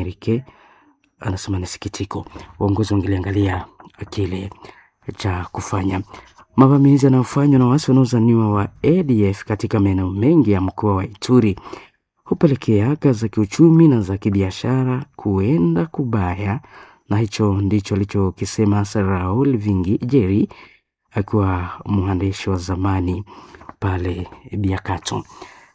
Amerike anasema ni sikitiko, uongozi wangeliangalia kile cha kufanya. Mavamizi yanayofanywa na waasi wanaozaniwa wa ADF katika maeneo mengi ya mkoa wa Ituri hupelekea haka za kiuchumi na za kibiashara kuenda kubaya, na hicho ndicho alichokisema Raul Vingi Jeri akiwa mwandishi wa zamani pale Biakato.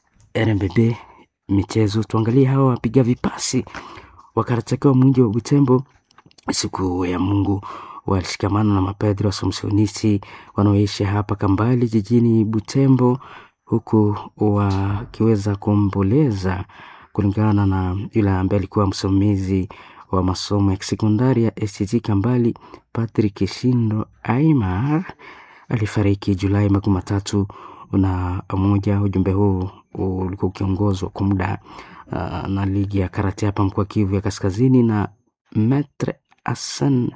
RMBB michezo, tuangalie hawa wapiga vipasi wakaratakiwa mwingi wa Butembo siku ya Mungu walishikamana na mapadri wa Somsionisi wanaoishi hapa Kambali jijini Butembo, huku wakiweza kuomboleza kulingana na yule ambaye alikuwa msimamizi wa masomo ya kisekondari ya STT Kambali, Patrick Shindo Aimar alifariki Julai makumi matatu na moja. Ujumbe huu ulikuwa ukiongozwa kwa muda uh, na ligi ya karate hapa mkoa Kivu ya Kaskazini, na Metre Hassan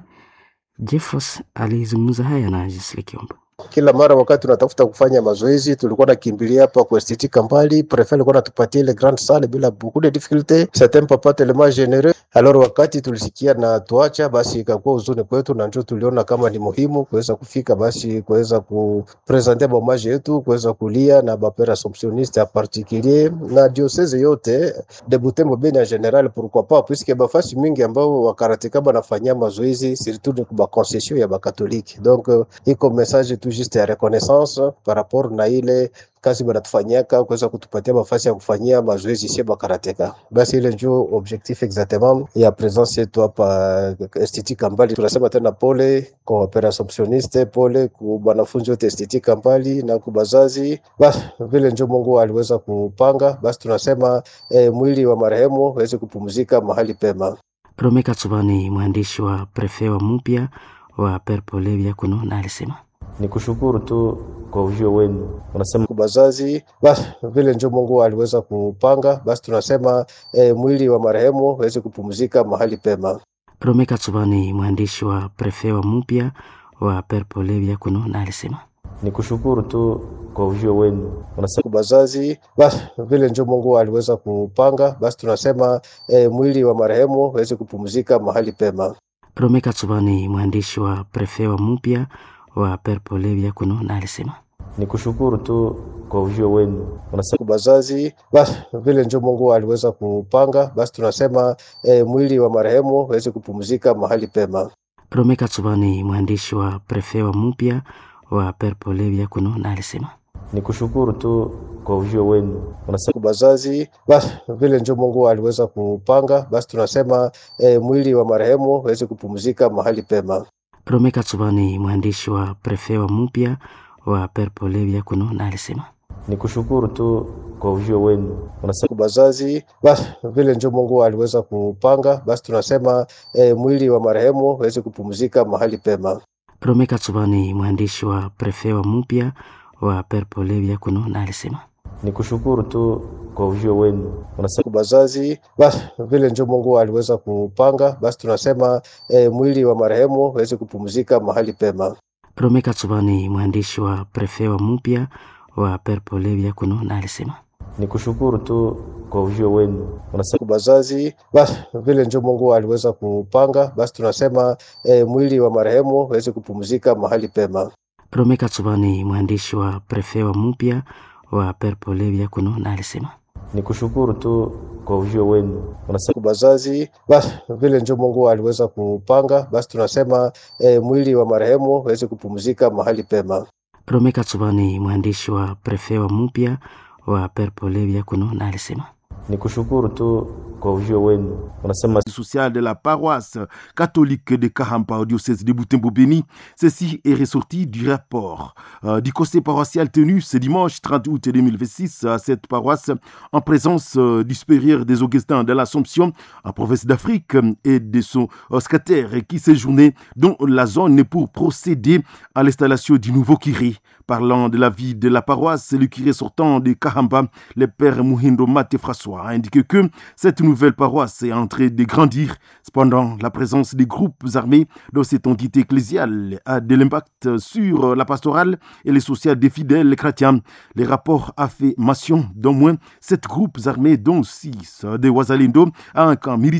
Jeffos alizungumza haya na Gisle Kiomba. Kila mara wakati tunatafuta kufanya mazoezi tulikuwa nakimbilia hapa kwa STT Kambali. Prefet alikuwa anatupatia ile grande salle bila beaucoup de difficulté, certains papa tellement généreux. Alors wakati tulisikia na tuacha, basi ikakuwa huzuni kwetu, na ndio tuliona kama ni muhimu kuweza kufika, basi kuweza kupresenter hommage yetu, kuweza kulia na bapere assomptionniste en particulier na diocese yote de Butembo Beni en general, pourquoi pas puisque bafasi mingi ambao wakarateka banafanyia mazoezi surtout ni kwa concession ya bakatoliki, donc iko message tu juste ya reconnaissance par rapport na ile kazi banatufanyaka kuweza kutupatia mafasi ya kufanyia mazoezi sie bakarateka. Basi ile njo objectif exactement ya presence yetu hapa Institut Kambali. Tunasema tena pole kwa wapera assumptioniste, pole ku wanafunzi wote Institut Kambali na kubazazi. Basi vile njo Mungu aliweza kupanga, basi tunasema eh, mwili wa marehemu waweze kupumzika mahali pema. Rome Katsubani, mwandishi wa prefe wa mpya wa Perpolevia kuno, na alisema ni kushukuru tu kwa ujio wenu. Unasema bazazi, basi vile njo Mungu aliweza kupanga, basi tunasema eh, mwili wa marehemu waweze kupumzika mahali pema. Rome Katsubani, mwandishi wa prefe wa mpya wa Perpolevia kuno, na alisema ni kushukuru tu kwa ujio wenu. Unasema bazazi, basi vile njo Mungu aliweza kupanga, basi tunasema eh, mwili wa marehemu waweze kupumzika mahali pema. Rome Katsubani, mwandishi wa prefe wa mpya wa Perpolevia kuno, na alisema ni kushukuru tu kwa ujio wenu. Unasema bazazi, basi vile njo Mungu aliweza kupanga, basi tunasema eh, mwili wa marehemu waweze kupumzika mahali pema. Rome Katsubani, mwandishi wa prefe wa mpya wa Perpolevia kuno, na alisema ni kushukuru tu kwa ujio wenu. Unasema bazazi, basi vile njo Mungu aliweza kupanga, basi tunasema eh, mwili wa marehemu waweze kupumzika mahali pema. Rome Katsubani, mwandishi wa prefe wa mpya wa Perpolevia kuno, na alisema ni kushukuru tu kwa ujio wenu. Unasema bazazi, basi vile njo Mungu aliweza kupanga, basi tunasema eh, mwili wa marehemu waweze kupumzika mahali pema. Rome Katsubani, mwandishi wa prefe wa mpya wa Perpolevia kuno, na alisema ni kushukuru tu kwa ujio wenu. Unasema bazazi, basi vile njo Mungu aliweza kupanga, basi tunasema eh, mwili wa marehemu waweze kupumzika mahali pema. Rome Katsubani, mwandishi wa prefe wa mpya wa Perpolevia kuno, na alisema ni kushukuru tu kwa ujio wenu. Unasema bazazi, basi vile njo Mungu aliweza kupanga, basi tunasema eh, mwili wa marehemu waweze kupumzika mahali pema. Rome Katsubani, mwandishi wa prefe wa mpya wa Perpolevia kuno, na alisema ni kushukuru tu kwa ujio wenu. Unasema bazazi, basi vile njo Mungu aliweza kupanga, basi tunasema eh, mwili wa marehemu waweze kupumzika mahali pema. Rome Katsubani, mwandishi wa prefe wa mpya wa Perpolevia kuno, na alisema ni kushukuru tu kwa ujio wenu. Unasema social de la paroisse catholique de Kahampa au diocèse de Butembo Béni. Ceci est ressorti du rapport euh, du conseil paroissial tenu ce dimanche 30 août 2026 à cette paroisse en présence euh, du supérieur des Augustins de l'Assomption en province d'Afrique et de son secrétaire qui séjournait dans la zone pour procéder à l'installation du nouveau curé. Parlant de la vie de la paroisse, le curé sortant de Kahamba, le père Muhindo Mate François, a indiqué que cette nouvelle paroisse est en train de grandir. Cependant, la présence des groupes armés dans cette entité ecclésiale a de l'impact sur la pastorale et les sociales des fidèles chrétiens. Les rapports a fait mention d'au moins sept groupes armés, dont six de Ouazalindo, à un camp militaire